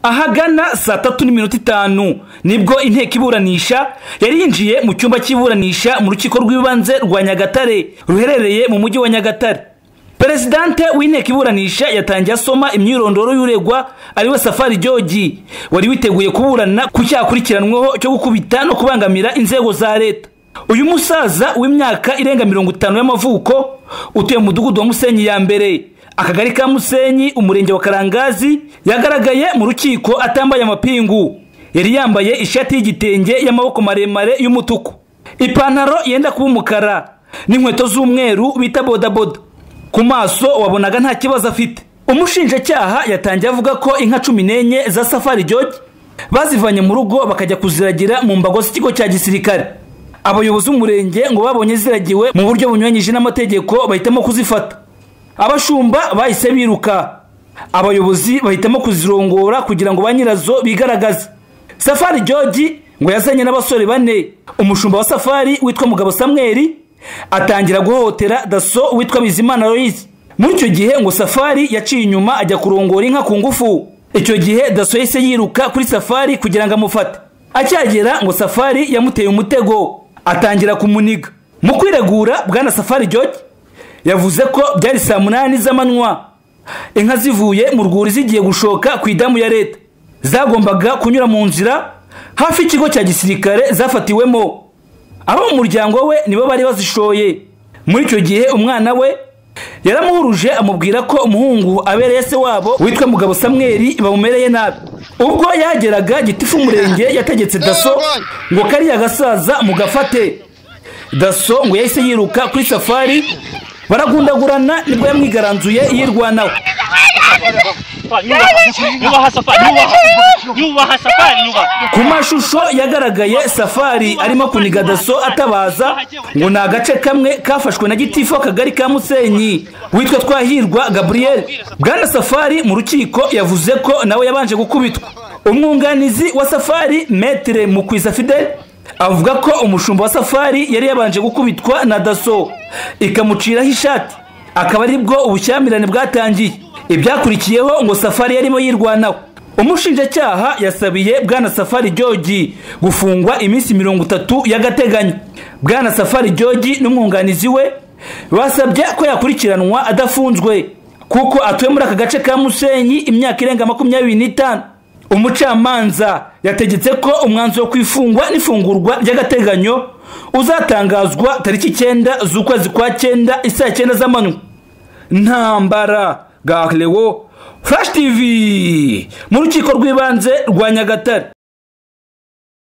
ahagana saa tatu n'iminota itanu nibwo inteko iburanisha yari yinjiye mu cyumba cy'iburanisha mu rukiko rw'ibanze rwa nyagatare ruherereye mu mujyi wa nyagatare perezidante w'inteko iburanisha yatangiye asoma imyirondoro y'uregwa ari we safari jogi wari witeguye kuburana ku cyaha akurikiranweho cyo gukubita no kubangamira inzego za leta uyu musaza w'imyaka irenga mirongo itanu y'amavuko utuye mu mudugudu wa musenyi ya mbere akagari ka musenyi umurenge wa karangazi yagaragaye mu rukiko atambaye amapingu yari yambaye ishati y'igitenge y'amaboko maremare y'umutuku ipantaro yenda kuba umukara n'inkweto z'umweru bita bodaboda ku maso wabonaga nta kibazo afite umushinjacyaha yatangiye avuga ko inka cumi n'enye za safari jogi bazivanye mu rugo bakajya kuziragira mu mbago z'ikigo cya gisirikare abayobozi b'umurenge ngo babonye ziragiwe mu buryo bunyuranyije n'amategeko bahitamo kuzifata abashumba bahise biruka abayobozi bahitamo kuzirongora kugira ngo ba nyirazo bigaragaze safari jogi ngo yazanye n'abasore bane umushumba wa safari witwa mugabo samweri atangira guhohotera daso witwa bizimana loise muri icyo gihe ngo safari yaciye inyuma ajya kurongora inka ku ngufu icyo gihe daso yahise yiruka kuri safari kugira ngo amufate acyagera ngo safari yamuteye umutego atangira kumuniga mu kwiregura bwana safari jogi yavuze ko byari saa munani z'amanywa inka zivuye mu rwuri zigiye gushoka ku idamu ya leta zagombaga kunyura mu nzira hafi y'ikigo cya gisirikare zafatiwemo abo mu muryango we nibo bari bazishoye muri icyo gihe umwana we yaramuhuruje amubwira ko umuhungu abereye se wabo witwa mugabo samweri bamumereye nabi ubwo yageraga gitifu umurenge yategetse daso ngo kariya gasaza mugafate daso ngo yahise yiruka kuri safari baragundagurana nibwo yamwigaranzuye yirwanaho ku mashusho yagaragaye safari arimo kuniga daso atabaza ngo ni agace kamwe kafashwe na gitifu akagari ka musenyi witwa twahirwa gabriel bwana safari mu rukiko yavuze ko nawe yabanje gukubitwa umwunganizi wa safari metere mukwiza fideli avuga ko umushumba wa safari yari yabanje gukubitwa na daso ikamuciraho ishati akaba aribwo ubushyamirane bwatangiye ibyakurikiyeho ngo safari yarimo yirwanaho umushinjacyaha yasabiye bwana safari jogi gufungwa iminsi mirongo itatu y'agateganyo bwana safari jogi n'umwunganizi we basabye ko yakurikiranwa adafunzwe kuko atuye muri aka gace ka musenyi imyaka irenga makumyabiri n'itanu umucamanza yategetse ko umwanzuro wo kwifungwa n'ifungurwa ry'agateganyo uzatangazwa tariki icyenda z'ukwezi kwa cyenda isaa cyenda z'amanywa ntambara garewo furashi tivi mu rukiko rw'ibanze rwa nyagatare